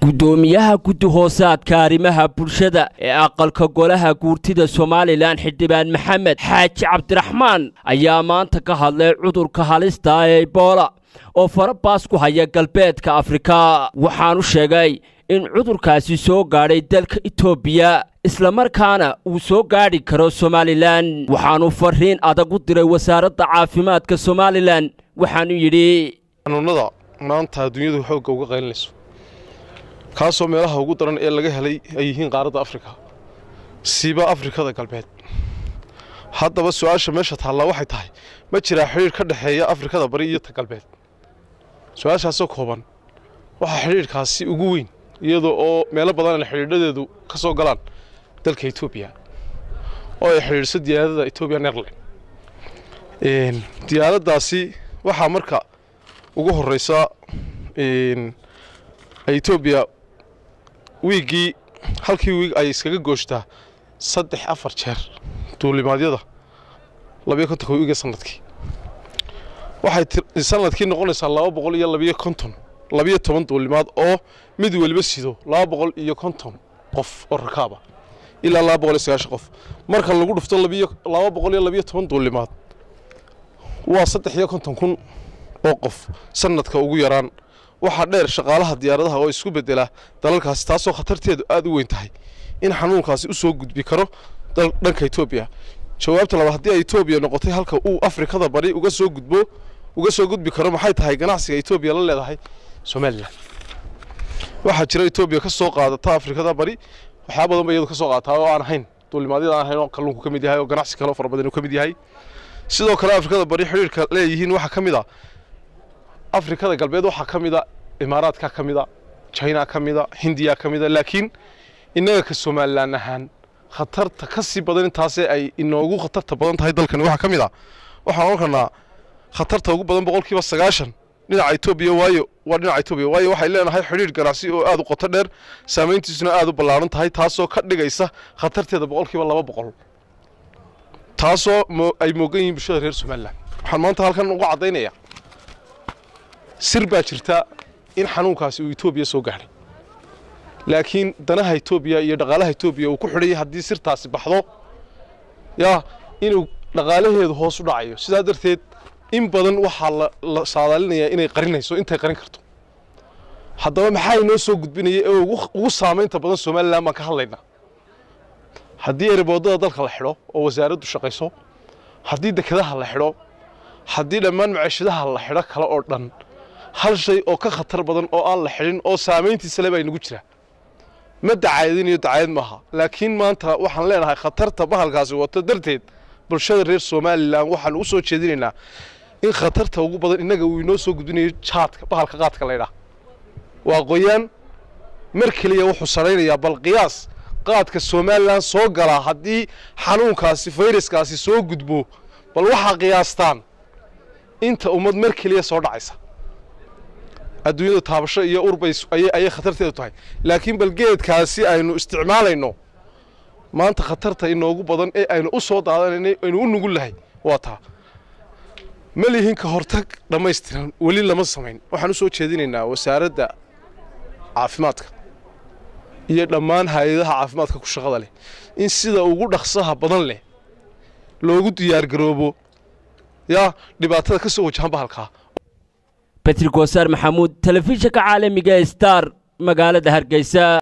gudoomiyaha guddi hoosaadka arrimaha bulshada ee aqalka golaha guurtida somalilan xildhibaan maxamed xaaji cabdiraxmaan ayaa maanta ka hadlay cudurka halista ee ebola oo farabaas ku haya galbeedka afrika waxaanu sheegay in cudurkaasi soo gaadhay dalka etoobiya islamarkaana uu soo gaadhi karo somalilan waxaanu fariin adag u diray wasaaradda caafimaadka somalilan waxaanu yidhi xanuunada maanta adduunyadu xoogga uga qaylinayso kaasoo meelaha ugu daran ee laga helay ay yihiin qaaradda afrika siiba afrikada galbeed haddaba su-aasha meesha taallaa waxay tahay ma jiraa xidhiidh ka dhexeeya afrikada bari iyo ta galbeed su-aashaasoo kooban waxaa xidhiidhkaasi ugu weyn iyadoo oo meelo badan xidhiidhadeedu ka soo galaan dalka etoobiya oo ay xidhiidhso diyaaradda etobian airline diyaaraddaasi waxaa marka ugu horeysa etoobiya wiiggii halkii wiig ay iskaga gooshtaa saddex afar jeer duulimaadyada labiyo kontonka wiiga sanadkii waxay sanadkii noqonaysaa laba boqol iyo labiyo konton labiyo toban duulimaad oo mid weliba sido laba boqol iyo konton qof oo rakaaba ilaa laba boqol iyo sagaashan qof marka lagu dhufto labiyo laba boqol iyo labiyo toban duulimaad waa saddex iyo konton kun oo qof sanadka ugu yaraan waxaa dheer shaqaalaha diyaaradaha oo isku bedela dalalkaasi taasoo khatarteedu aada u weyn tahay in xanuunkaasi u soo gudbi karo dhanka etoobiya jawaabta labaad haddii ay etoobiya noqotay halka uu afrikada bari uga soo gudbo uga soo gudbi karo maxay tahay ganacsiga etoobiya la leedahay somalilan waxaa jira etoobiya ka soo qaadata afrikada bari waxyaa badan ba iyadu ka soo qaadataa oo aan ahayn duulimaadyada aan ahayn oo kalluunku ka mid yahay oo ganacsi kale oo fara badan uu ka mid yahay sidoo kale afrikada bari xidhiirka leeyihiin waxaa ka mid a afrikada galbeed waxaa ka mid a imaaraadka ka mid a china ka mid a hindiya ka mid a laakiin innaga ka somalilan ahaan khatarta ka sii badan intaasee ay inoogu khatarta badan tahay dalkani waxaa ka mid a waxaan ohan karnaa khatarta ugu badan boqolkiiba sagaashan dhinaca etoobiya waayo waa dhinaca etoobiya waayo waxay leenahay xidhiir ganacsi oo aada u qoto dheer saamayntiisuna aada u ballaaran tahay taasoo ka dhigaysa khatarteeda boqolkiiba laba boqol taasoo ay moogan yihiin bulshada reer somalilan waxaan maanta halkan uga caddaynaya sir baa jirta in xanuunkaasi uu etoobiya soo gaadhay laakiin danaha etoobiya iyo dhaqaalaha etoobiya uu ku xidhayay haddii sirtaasi baxdo yaa inuu dhaqaalaheedu hoos u dhacayo sidaa darteed in badan waxaa la saadaalinayaa inay qarinayso intay qarin karto haddaba maxaa inoo soo gudbinaya ee ugu saamaynta badan somalilan baan ka hadlaynaa haddii ereboodada dalka la xidho oo wasaaraddu shaqayso haddii dekedaha la xidho haddii dhammaan maciishadaha la xidho kale oo dhan hal shay oo ka khatar badan oo aan la xidhin oo saamayntiisa le baa inagu jira ma dacaayadinayo dacaayad maaha laakiin maanta waxaan leenahay khatarta bahalkaasi wato darteed bulshada reer somalilan waxaan u soo jeedinaynaa in khatarta ugu badan innaga uu inoo soo gudbinayo jaadka bahalka qaadka laydhaah waa qoyaan mar keliya wuxuu saraynayaa bal qiyaas qaadka somalilan soo galaa haddii xanuunkaasi fayraskaasi soo gudbo bal waxaa qiyaastaan inta ummad mar keliya soo dhacaysa adduunyada taabasho iyo urbay ayay khatarteedu tahay laakiin bal geedkaasi aynu isticmaalayno maanta khatarta inoogu badan ee aynu u soo daadanaynay aynu u nugul lahay waa taa ma lihin ka hortag dhammaystiran weli lama samayn waxaan u soo jeedinaynaa wasaaradda caafimaadka iyo dhammaan hay-adaha caafimaadka ku shaqada leh in sida ugu dhaqsaha badan leh loogu diyaargaroobo yaa dhibaatada ka soo wajahan bahalkaa betri goosaar maxamuud telefishinka caalamiga star magaalada hargeysa